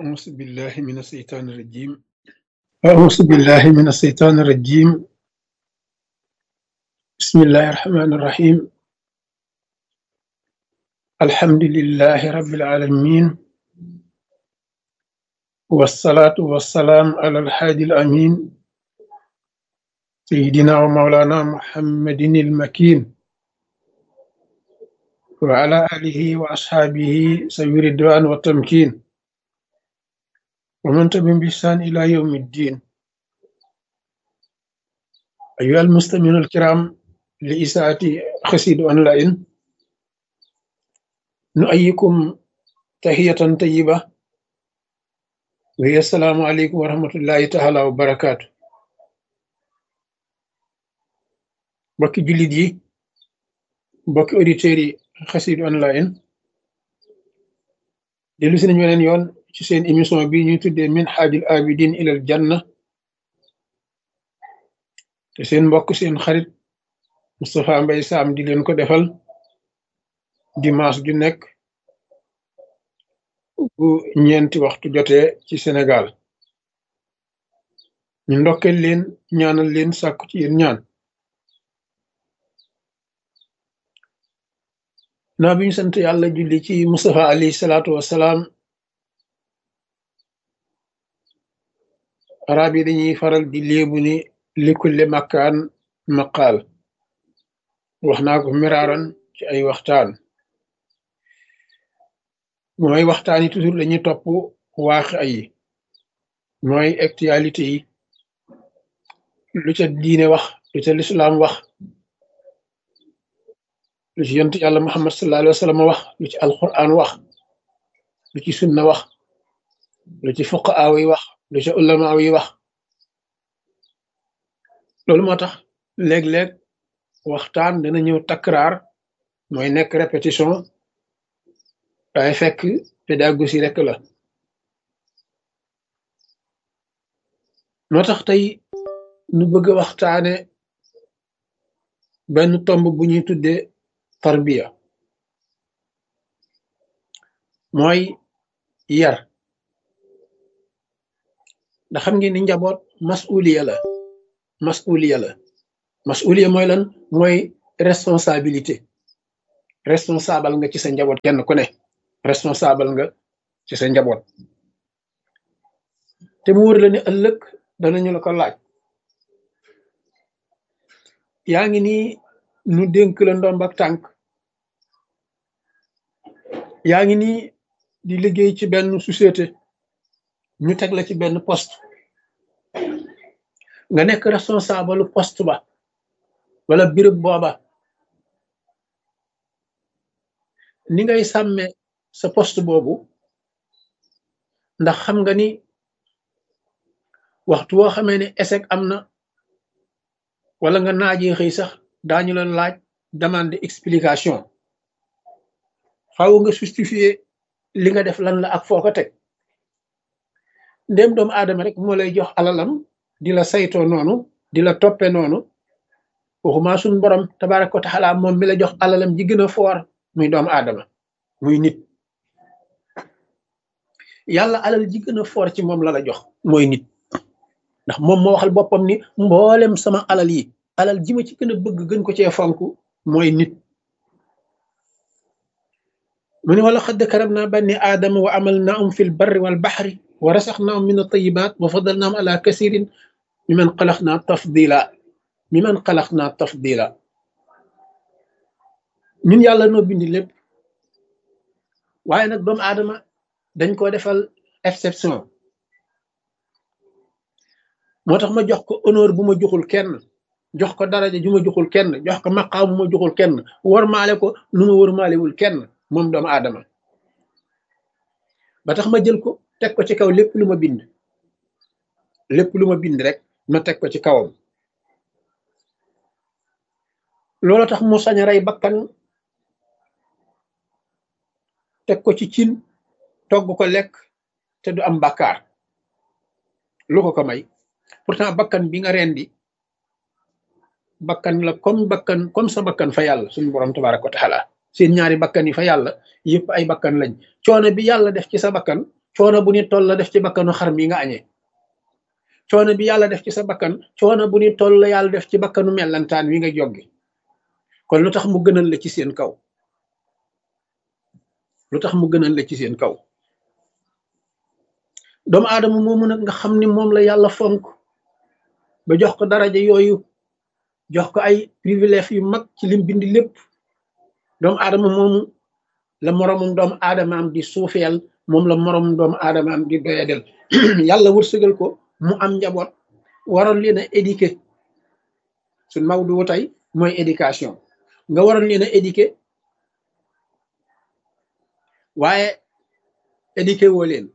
أعوذ بالله من الشيطان الرجيم أعوذ بالله من الشيطان الرجيم بسم الله الرحمن الرحيم الحمد لله رب العالمين والصلاة والسلام على الحادي الأمين سيدنا ومولانا محمد المكين وعلى آله وأصحابه سوي الرضوان والتمكين ومن تبعهم بإحسان إلى يوم الدين أيها المستمعون الكرام لإساءة خسيد أونلاين نؤيكم تحية طيبة وهي السلام عليكم ورحمة الله تعالى وبركاته mbokki jullit yi mbokki auditeurs yi xasid online dellu si nañu weneen yoon ci seen émission bi ñuy tuddee min xaajul abidin ilal janna te seen mbokk seen xarit Moustapha Mbaye Sam di leen ko defal dimanche ju nekk bu ñeenti waxtu jotee ci Sénégal ñu ndokkeel leen ñaanal leen sàkku ci yéen ñaan naa bi ñu sant yàlla julli ci Mustafa alayhi salaatu wassalaam arab yi dañuy faral di léebu ni likulli makkaan maqaal wax naa ko miraaran ci ay waxtaan mooy waxtaan yi toujours dañuy topp waaxi ay mooy actualité yi lu ca diine wax lu ca lislaam wax lu ci yonent yàlla muhammad sallallahu alayhi wa sallam wax lu ci alquran wax lu ci sunna wax lu ci fuqaaw yi wax lu ci ulamaaw yi wax loolu moo tax léeg-léeg waxtaan dana ñëw takraar mooy nekk répétition waaye fekk pédagogie rek la moo tax tey nu bëgg a waxtaane benn tomb bu ñuy tuddee tarbiya mooy yar ndax xam ngeen ni njaboot masuliya la masuliya la masuliya mooy lan mooy responsabilité responsable nga ci sa njaboot kenn ku ne responsable nga ci sa njaboot te mu wër la ni ëllëg danañu la ko laaj yaa ngi nii nu dénk la ndomb ak tànk yaa ngi nii di liggéey ci benn société ñu teg la ci benn poste nga nekk responsable poste ba wala béréb booba ni ngay sàmme sa poste boobu ndax xam nga ni waxtu woo xamee ne échec am na wala nga naajee xëy sax daañu la laaj demande explication faaw nga justifier li nga def lan la ak foo ko teg ndéem doomu aadama rek moo lay jox alalam di la saytoo noonu di la toppe noonu waxuma suñ borom tabaraka wa taala moom mi la jox alalam ji gën a foor muy doomu aadama muy nit yàlla alal ji gën a foor ci moom la la jox mooy nit ndax moom moo waxal boppam ni mboolem sama alal yi alal ji ma ci gën a bëgg gën ko cee fonk mooy nit mu ne wala xadd karam naa banni aadama wa amal naahum fi l barri wal baxri wa rasax naahum min altayibat wa fadal naahum ala kasirin mi man xalax naa tafdila mi man xalax naa tafdila ñun yàlla noo bindi lépp waaye nag doomu aadama dañ ko defal exception moo tax ma jox ko honneur bu ma joxul kenn jox ko daraja ju ma joxul kenn jox ko maqaam bu ma joxul kenn warmaale ko nu ma warmaalewul kenn moom doomu aadama ba tax ma jël ko teg ko ci kaw lépp lu ma bind lépp lu ma bind rek ma teg ko ci kawam loolu tax mu sañ a rey bakkan teg ko ci cin togg ko lekk te du am bàkkaar lu ko ko may pourtant bakkan bi nga rendi bakkan la comme bakkan comme sa bakkan fa yàlla suñu borom tabaraka wa taala seen ñaari bakkan yi fa yàlla yëpp ay bakkan lañ coono bi yàlla def ci sa bakkan coono bu ni toll la def ci bakkanu xar mi nga añee coono bi yàlla def ci sa bakkan coono bu ni toll la yàlla def ci bakkanu mellantaan wi nga joggi kon lu tax mu gënal la ci seen kaw lu tax mu gënal la ci seen kaw doomu aadama moomu nag nga xam ni moom la yàlla fonk ba jox ko daraja yooyu jox ko ay privilège yu mag ci lim bindi lépp doomu aadama moomu la moromum doomu aadamaam di suufeel moom la moromum doomu aadamaam di doyadel yàlla wërsëgal ko mu am njaboot waroon leen a éduquer suñ mawdu tey mooy éducation nga waroon leen a éduquer waaye éduquer woo leen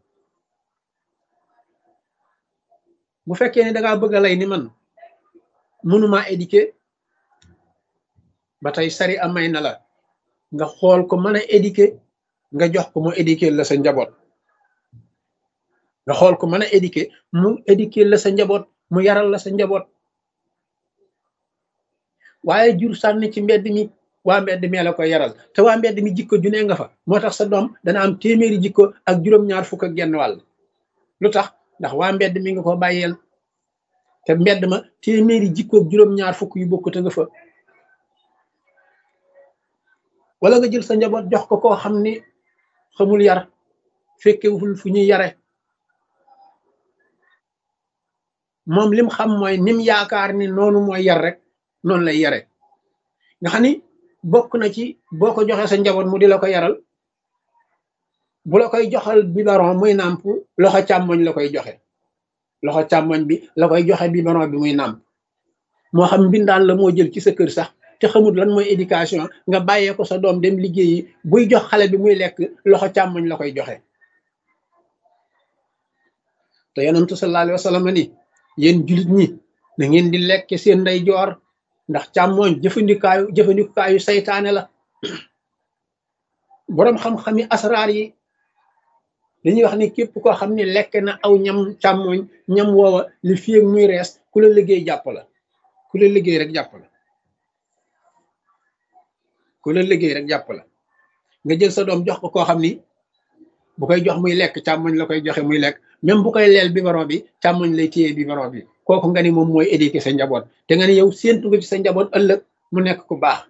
bu fekkee ne dangaa bëgg a lay ni man mënumaa éduquer ba tey sari amay na la nga xool ko mën a éduquer nga jox ko mu éduquer la sa njaboot nga xool ko mën a éduquer mu éduquer la sa njaboot mu yaral la sa njaboot waaye jur sànni ci mbedd mi waa mbedd mi la koy yaral te waa mbedd mi jikko ju ne nga fa moo tax sa doom dana am téeméeri jikko ak juróom-ñaar fukk ak genn wàll lu tax ndax waa mbedd mi nga ko bàyyeel te mbedd ma téeméeri jikko ak juróom-ñaar fukk yu bokkute nga fa wala nga jël sa njaboot jox ko koo xam ni xamul yar fekkewul fu ñuy yare moom lim xam mooy nim yaakaar ni noonu mooy yar rek noonu lay yare nga xam ni bokk na ci boo ko joxee sa njaboot mu di la ko yaral bu la koy joxal biberon muy nàmp loxo càmmoñ la koy joxe loxo càmmoñ bi la koy joxe biberon bi muy nàmp moo xam mbindaan la moo jël ci sa kër sax te xamul lan mooy éducation nga bàyyee ko sa doom dem liggéeyi buy jox xale bi muy lekk loxo càmmoñ la koy joxe te yonentu sallallahu alayhi wa sallam ni yéen julit ñi na ngeen di lekk seen ndey joor ndax càmmooñ jëfandikaayu jëfandikaayu saytaane la boroom xam-xami asraar yi dañuy wax ni képp koo xam ne lekk na aw ñam càmmooñ ñam woowa li fi ak muy rees ku la liggéey jàpp la ku la liggéey rek jàpp la ku la liggéey rek jàpp la nga jël sa doom jox ko koo xam ni bu koy jox muy lekk càmmoñ la koy joxe muy lekk même bu koy leel biberon bi càmmoñ lay téye biberon bi kooku nga ni moom mooy éduquer sa njaboot te nga ni yow séentu nga ci sa njaboot ëllëg mu nekk ku baax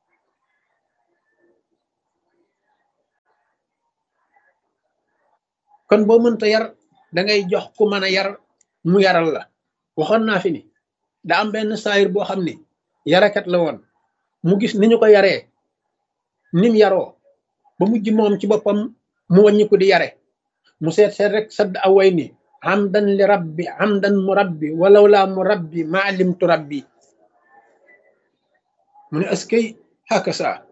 kon boo mënta yar da ngay jox ku mën a yar mu yaral la waxoon naa fi ni da am benn saayir boo xam ni yarakat la woon mu gis ni ñu ko yaree nim yaroo ba mujj moom ci boppam mu wàññi ko di yare mu seet seet rek sadd away ni hamdan li rabbi hamdan mu rabbi walaw laa mu rabbi maalimtu rabbi mu ne askay haka saa